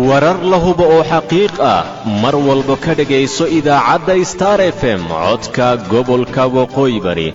warar la hubo oo xaqiiq ah mar walba ka dhegayso idaacadda star f m codka gobolka waqooyi bari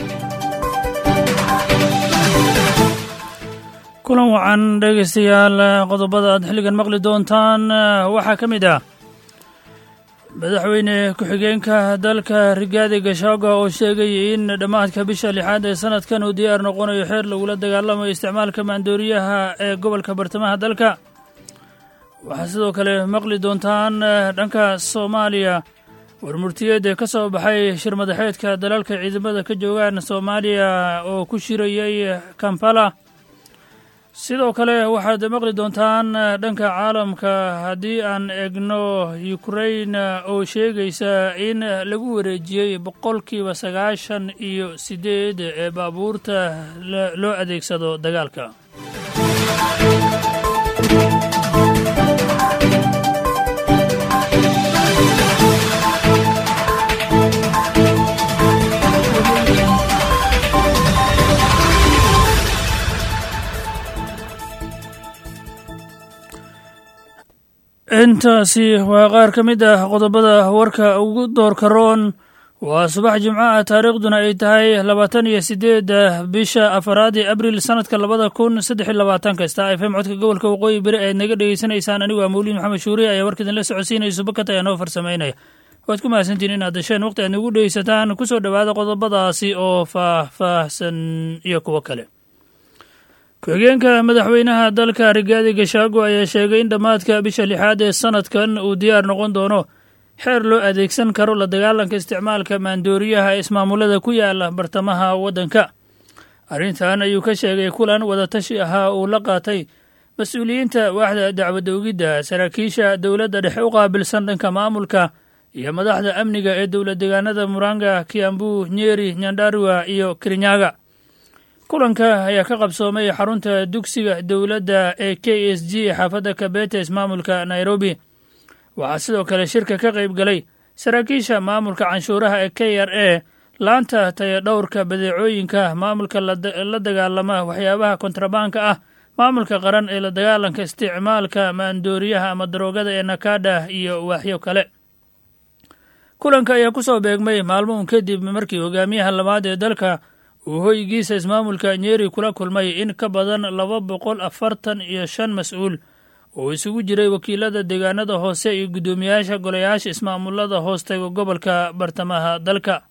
kulan wacan dhegaystayaal qodobada aad xilligan maqli doontaan waxaa ka mid ah madaxweyne ku-xigeenka dalka rigaadi gashaaga oo sheegay in dhammaadka bisha lixaad ee sanadkan uu diyaar noqonayo xeer lagula dagaalamayo isticmaalka maandooriyaha ee gobolka bartamaha dalka waxaa sidoo kale maqli doontaan dhanka soomaaliya warmurtiyeed ee ka soo baxay shir madaxeedka dalalka ciidamada ka joogaan soomaaliya oo ku shirayay kampala sidoo kale waxaad maqli doontaan dhanka caalamka haddii aan egno ukrain oo sheegaysa in lagu wareejiyey boqolkiiba sagaashan iyo siddeed ee baabuurta loo adeegsado dagaalka intaasi waa qaar ka mid ah qodobada warka ugu doorka roon waa subax jimco ah taariikhduna ay tahay labaatan iyo siddeedda bisha afaraad ee abril sannadka labada kun saddex iyo labaatanka star f m codka gobolka waqooyi beri aad naga dhegeysanaysaan anigu waa mawliid maxamed shuuriye ayaa warka idinla socodsiinayso bakat ayaa noo farsamaynaya waad ku mahadsantiin inaad dasheen waqti aad nagu dhegeysataan ku soo dhowaada qodobadaasi oo faah-faahsan iyo kuwo kale ku-xigeenka madaxweynaha dalka rigaadi gashaago ayaa sheegay in dhammaadka bisha lixaad ee sanadkan uu diyaar noqon doono xeer loo adeegsan karo la dagaalanka isticmaalka maandooriyaha ee ismaamulada ku yaala bartamaha waddanka arrintan ayuu ka sheegay kulan wadatashi ahaa uu la qaatay mas-uuliyiinta waaxda dacwadda ogidda saraakiisha dowladda dhexe u qaabilsan dhanka maamulka iyo madaxda amniga ee dowlad deegaanada muranga kiambu nyeri nyandarua iyo kirinyaga kulanka ayaa ka qabsoomay xarunta dugsiga dowladda ee k s g ee xaafadda kabetes maamulka nairobi waxaa sidoo kale shirka ka qayb galay saraakiisha maamulka canshuuraha ee k r a laanta tayadhowrka badeecooyinka maamulka la dagaalama waxyaabaha kontrabaanka ah maamulka qaran ee la dagaalanka isticmaalka maandooriyaha ama daroogada ee nakada iyo waaxyo kale kulanka ayaa ku soo beegmay maalmoun kadib markii hogaamiyaha labaad ee dalka uu hoygiisa ismaamulka nyeri kula kulmay in ka badan laba boqol afartan iyo shan mas-uul oo isugu jiray wakiilada deegaanada hoose iyo guddoomiyaasha golayaasha ismaamulada hoostaga gobolka bartamaha dalka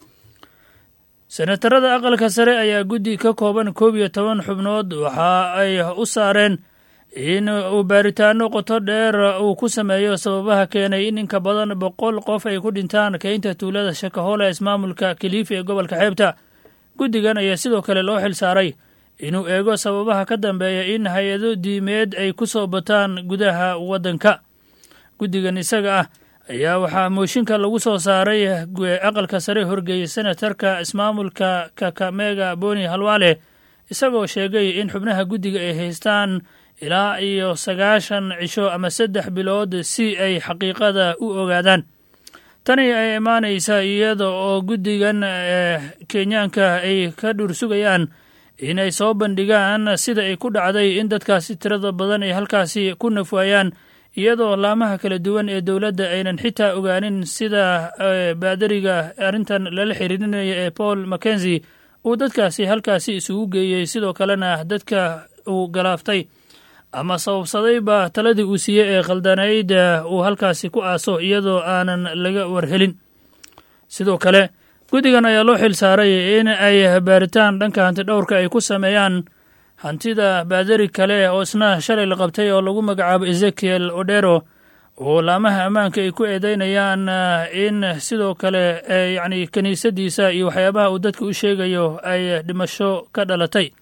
senatarada aqalka sare ayaa guddi ka kooban koob iyo toban xubnood waxa ay u saareen in uu baaritaano qoto dheer uu ku sameeyo sababaha keenay in inka badan boqol qof ay ku dhintaan keynta tuulada shakahola ismaamulka kilifi ee gobolka xeebta guddigan ayaa sidoo kale loo xil saaray inuu eego sababaha ka dambeeya in hay-ado diimeed ay ku soo bataan gudaha waddanka guddigan isaga ah ayaa waxaa mooshinka lagu soo saaray aqalka sare horgeeyey senatarka ismaamulka kakamega boni halwaale isagoo sheegay in xubnaha guddiga ay haystaan ilaa iyo sagaashan cisho ama saddex bilood si ay xaqiiqada u ogaadaan tani ay imaanaysa iyada oo guddigan kenyaanka ay ka dhur sugayaan inay soo bandhigaan sida ay ku dhacday in dadkaasi tirada badan ay halkaasi ku nafwaayaan iyadoo laamaha kala duwan ee dowladda aynan xitaa ogaanin sida baadariga arrintan lala xiriirinaya ee paul mackenzi uu dadkaasi halkaasi isugu geeyey sidoo kalena dadka uu galaaftay ama sababsadayba taladii uu siiyey ee khaldanayd uu halkaasi ku aaso iyadoo aanan laga warhelin sidoo kale guddigan ayaa loo xil saaray in ay baaritaan dhanka hanti dhowrka ay ku sameeyaan hantida baadari kale oo isna shalay la qabtay oo lagu magacaabo ezekiel odero oo laamaha ammaanka ay ku eedeynayaan in sidoo kale yacni kiniisadiisa iyo waxyaabaha uu dadka u sheegayo ay dhimasho ka dhalatay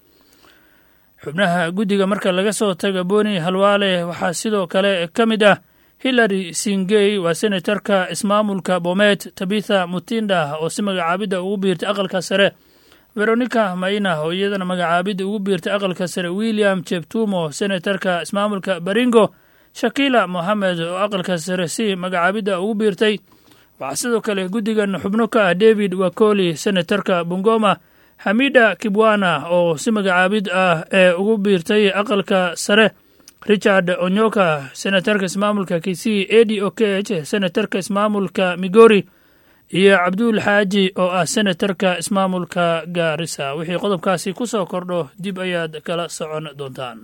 xubnaha guddiga marka laga soo taga boni halwaale waxaa sidoo kale ka mid ah hillary singey waa senatarka ismaamulka bomet tabitha mutinda oo si magacaabidda ugu biirtay aqalka sare veronica maina oo iyadana magacaabidda ugu biirtay aqalka sare william jebtumo senatarka ismaamulka baringo shakila mohamed oo aqalka sare si magacaabidda ugu biirtay waxaa sidoo kale guddigan xubno ka ah david wakoli senatarka bungoma xamida kibwana oo si magacaabid ah ee ugu biirtay aqalka sare richard onyoka senatarka ismaamulka kisii edi okech senatarka ismaamulka migori iyo cabduul xaaji oo ah senatarka ismaamulka gaarisa wixii qodobkaasi ku soo kordho dib ayaad kala socon doontaan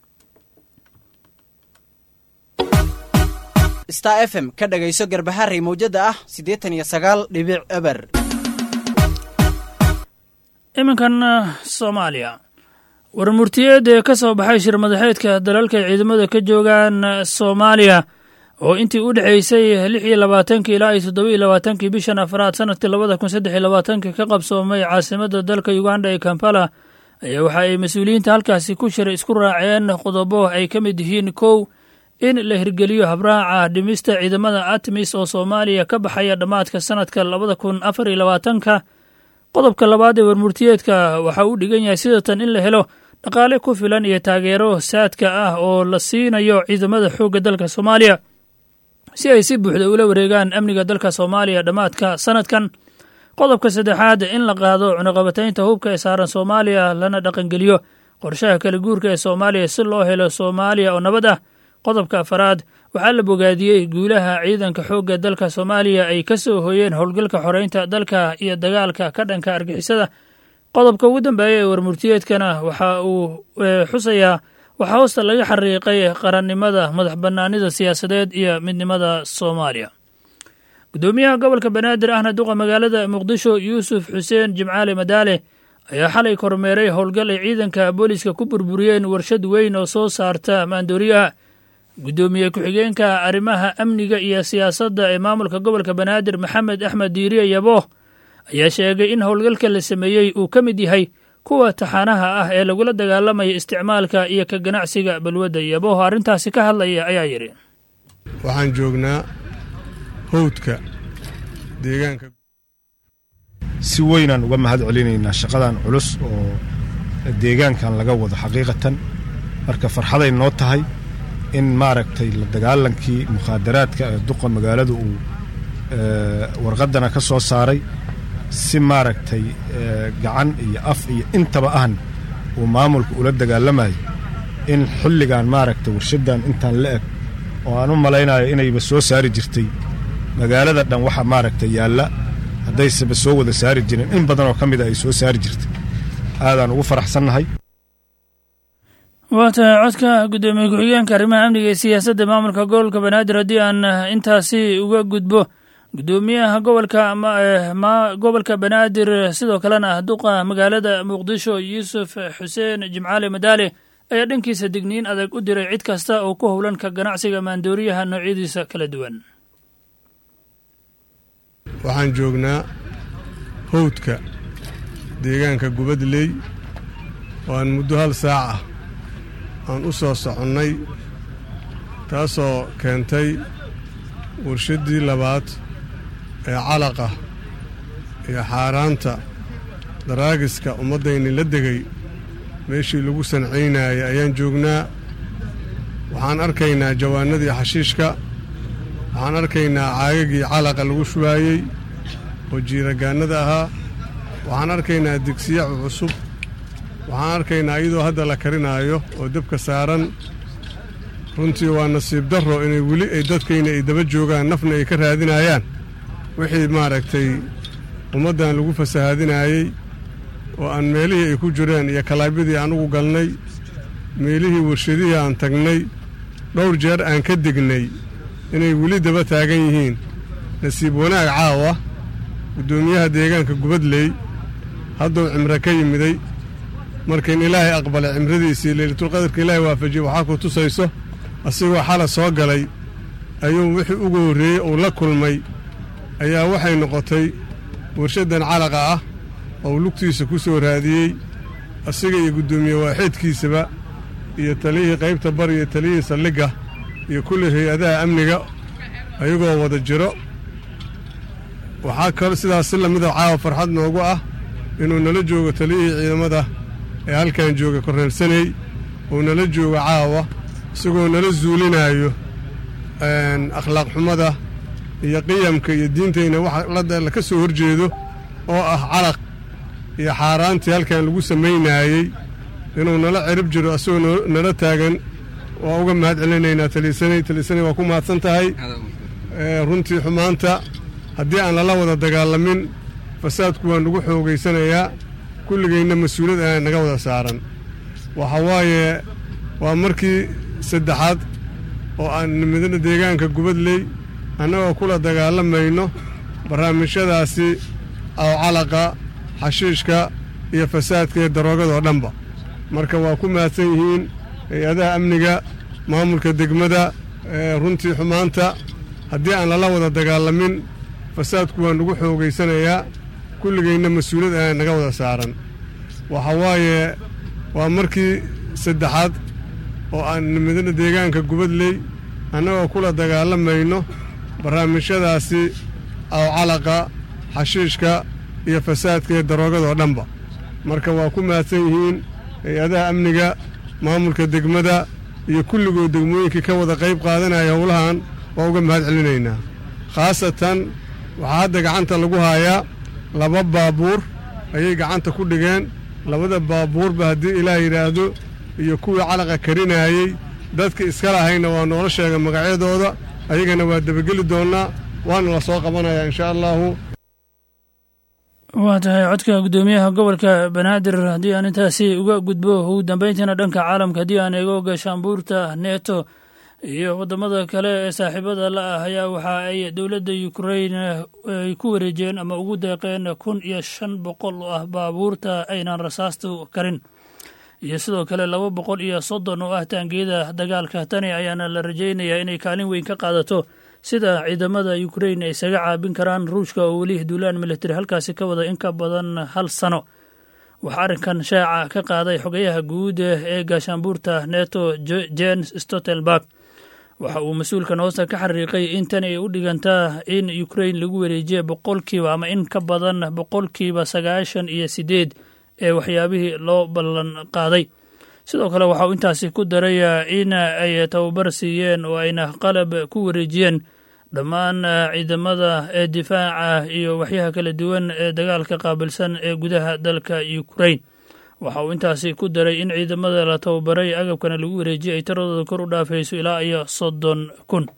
star f m ka dhagayso garbaharey mawjadda ah siddeetan iyo sagaal dhibic eber iminkan soomaaliya warmurtiyeed ee ka soo baxay shir madaxeedka dalalka ciidamada ka joogaan soomaaliya oo intii u dhexaysay lix iyo labaatankii ilaa iyo toddoba iyo labaatankii bishan afraad sanadkii labada kun saddex iyo labaatanka ka qabsoomay caasimadda dalka uganda ee kampala ayaa waxa ay mas-uuliyiinta halkaasi ku shiray isku raaceen qodobo ay ka mid yihiin kow in la hirgeliyo habraaca dhimista ciidamada atmis oo soomaaliya ka baxaya dhammaadka sanadka labada kun afar iyo labaatanka qodobka labaad ee warmurtiyeedka waxa uu dhigan yahay sidatan in la helo dhaqaale ku filan iyo taageero saadka ah oo la siinayo ciidamada xoogga dalka soomaaliya si ay si buuxda ula wareegaan amniga dalka soomaaliya dhammaadka sanadkan qodobka saddexaad in la qaado cunaqabataynta hubka ee saaran soomaaliya lana dhaqangeliyo qorshaha kala guurka ee soomaaliya si loo helo soomaaliya oo nabad ah qodobka afaraad waxaa la bogaadiyey guulaha ciidanka xoogga dalka soomaaliya ay ka soo hooyeen howlgalka xoreynta dalka iyo dagaalka ka dhanka argixisada qodobka ugu dambeeya ee warmurtiyeedkana waxa uu xusayaa waxaa hoosta laga xariiqay qarannimada madax bannaanida siyaasadeed iyo midnimada soomaaliya guddoomiyaha gobolka banaadir ahna duqa magaalada muqdisho yuusuf xuseen jimcaale madaale ayaa xalay kormeeray howlgal ay ciidanka booliiska ku burburiyeen warshad weyn oo soo saarta maandooriyaha guddoomiye ku-xigeenka arrimaha amniga iyo siyaasadda ee maamulka gobolka banaadir maxamed axmed diiriye yabooh ayaa sheegay in howlgalka la sameeyey uu ka mid yahay kuwa taxaanaha ah ee lagula dagaalamaya isticmaalka iyo ka ganacsiga balwadda yabooh arrintaasi ka hadlaya ayaa yidhi waxaan joognaa howdka deegaanka si weynaan uga mahad celinaynaa shaqadan culus oo deegaankan laga wado xaqiiqatan marka farxaday noo tahay in maaragtay la dagaalankii mukhaadaraadka ee duqa magaaladu uu warqaddana ka soo saaray si maaragtay gacan iyo af iyo intaba ahn uu maamulka ula dagaalamayo in xilligan maaragtay warshaddan intaan la eg oo aan u malaynayo inayba soo saari jirtay magaalada dhan waxa maaragtay yaalla haddaysaba soo wada saari jirin in badanoo ka mida ay soo saari jirtay aadaan ugu faraxsannahay waa tahay codka guddoomiye ku-xigeenka arrimaha amniga ee siyaasadda maamulka gobolka banaadir haddii aan intaasi uga gudbo guddoomiyaha gobolka gobolka banaadir sidoo kalena ah duqa magaalada muqdisho yuusuf xuseen jimcaale madaale ayaa dhankiisa digniin adag u diray cid kasta oo ku howlan ka ganacsiga maandooriyaha noocyadiisa kala duwan waxaan joognaa howdka deegaanka gubadley oo aan muddo hal saac ah aan u soo soconnay taasoo keentay warshaddii labaad ee calaqa iyo xaaraanta daraagiska ummaddayni la degay meeshii lagu sancaynayay ayaan joognaa waxaan arkaynaa jawaanadii xashiishka waxaan arkaynaa caagagii calaqa lagu shubaayey oo jiiragaannada ahaa waxaan arkaynaa digsiyacu cusub waxaan arkaynaa iyadoo hadda la karinaayo oo dabka saaran runtii waa nasiib darro inay weli ay dadkayna ay daba joogaan nafna ay ka raadinayaan wixii maaragtay ummaddan lagu fasahaadinaayey oo aan meelihii ay ku jireen iyo kalaabyadii aan ugu galnay meelihii warshadihii aan tagnay dhowr jeer aan ka degnay inay weli daba taagan yihiin nasiib wanaag caawa guddoomiyaha deegaanka gubadley hadduu cimro ka yimiday markain ilaahay aqbalay cimradiisii leylatulqadarka ilaahay waafajiyey waxaa ku tusayso asigoo xala soo galay ayuu wixii ugu horreeyey uu la kulmay ayaa waxay noqotay warshaddan calaqa ah oo lugtiisa ku soo raadiyey asiga iyo guddoomiye waaxeedkiisaba iyo taliyihii qaybta bari iyo taliyihii saldhigga iyo kulli hay-adaha amniga ayagoo wada jiro waxaa kal sidaas si lamida caawa farxad noogu ah inuu nala joogo taliyihii ciidamada ee halkan jooga korneelsaney uu nala joogo caawa isagoo nala zuulinaayo akhlaaq xumada iyo qiyamka iyo diintayna waxa la ka soo horjeedo oo ah calaq iyo xaaraantii halkan lagu samaynaayey inuu nala cirib jiro asagoo nala taagan waa uga mahad celinaynaa taliisanay taliisanay waa ku mahadsan tahay runtii xumaanta haddii aan lala wada dagaalamin fasaadku waa nagu xoogaysanayaa kulligayna mas-uuliyad ayaa naga wada saaran waxa waaye waa markii saddexaad oo aan nimidana deegaanka gubadley annagoo kula dagaalamayno barnaamijyadaasi awcalaqa xashiishka iyo fasaadka iyo daroogadoo dhanba marka waa ku mahadsan yihiin hay-adaha amniga maamulka degmada runtii xumaanta haddii aan lala wada dagaalamin fasaadku waa nagu xoogaysanayaa kulligayna mas-uuliyad ayaa naga wada saaran waxa waaye waa markii saddexaad oo aan nimidana deegaanka gubadley annagoo kula dagaalamayno barnaamijyadaasi awcalaqa xashiishka iyo fasaadka iyo daroogadoo dhanba marka waa ku mahadsan yihiin hay-adaha amniga maamulka degmada iyo kulligood degmooyinkii ka wada qayb qaadanaya howlahan waa uga mahad celinaynaa khaasatan waxaa hadda gacanta lagu haayaa laba baabuur ayay gacanta ku dhigeen labada baabuurba haddii ilaah yidhaahdo iyo kuwii calaqa karinaayey dadka iska lahayna waa noola sheega magacyadooda ayagana waa debageli doonnaa waana la soo qabanayaa inshaa allaahu waa tahay codka guddoomiyaha gobolka banaadir haddii aan intaasi uga gudbo ugu dambeyntiina dhanka caalamka haddii aan eego gaashaanbuurta neto iyo waddamada kale ee saaxiibada la ah ayaa waxa ay dowladda ukrain ay ku wareejeen ama ugu deeqeen kun iyo shan boqol oo ah baabuurta aynan rasaastu karin iyo sidoo kale laba boqol iyo soddon oo ah taangiyada dagaalka tani ayaana la rajaynayaa inay kaalin weyn ka qaadato sida ciidamada ukrain ay isaga caabin karaan ruushka oo weli duulaan militari halkaasi ka wada in ka badan hal sano waxaa arrinkan shaaca ka qaaday xogayaha guud ee gaashaanbuurta neto jens stoltenberg waxa uu mas-uulkan hoosta ka xariiqay in tan ay u dhigantaa in ukrain lagu wareejiya boqolkiiba ama in ka badan boqolkiiba sagaashan iyo sideed ee waxyaabihii loo ballan qaaday sidoo kale waxa uu intaasi ku daray in ay tababar siiyeen oo ayna qalab ku wareejiyeen dhammaan ciidamada ee difaaca iyo waxyaha kala duwan ee dagaalka qaabilsan ee gudaha dalka ukrain waxa uu intaasi ku daray in ciidamada la tababaray agabkana lagu wareejiyay ay taradooda kor u dhaafayso ilaa iyo soddon kun